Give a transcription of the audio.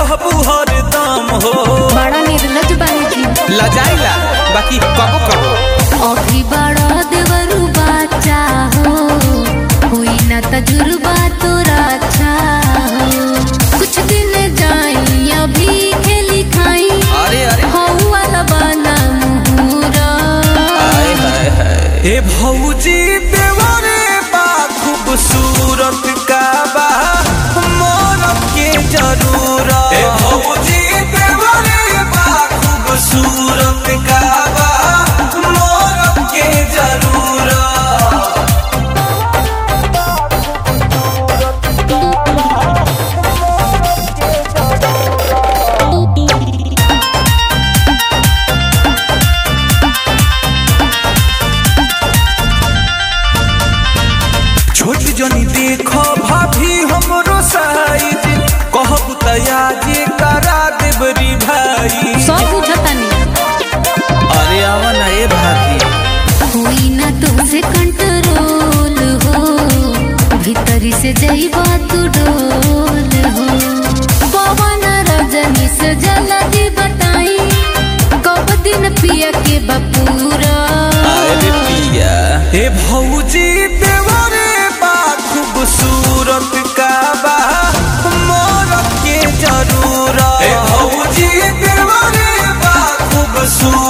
रहबू हरदम हो बड़ा निर्लज बानी जी लजाइला बाकी कबो कबो अभी बड़ा देवरू बाचा हो हुई ना तजुर्बा तोरा अच्छा हो कुछ दिन जाई अभी खेली खाई अरे अरे हो वाला बना मुहूरा हाय हाय हाय ए भौजी देवरे बा खूबसूरत का बा मोरब के जरूरत ए भौजी देवरे बा खूबसूरत का बा मोरब के जरूरत छोट जनी देखो भाभी हमरो साइज कहब तया जे करा देबरी भाई सब बुझतानी अरे आवा ना ए भाभी हुई ना तुमसे कंट्रोल हो भीतरी से जईबा तू डोल हो पवन रजनी से जल्दी बताई कब दिन पिया के बपूरा अरे पिया हे भौजी देवरे बा खूबसूरत का बा मोरब के जरूरत हे भौजी देवरे बा खूबसूरत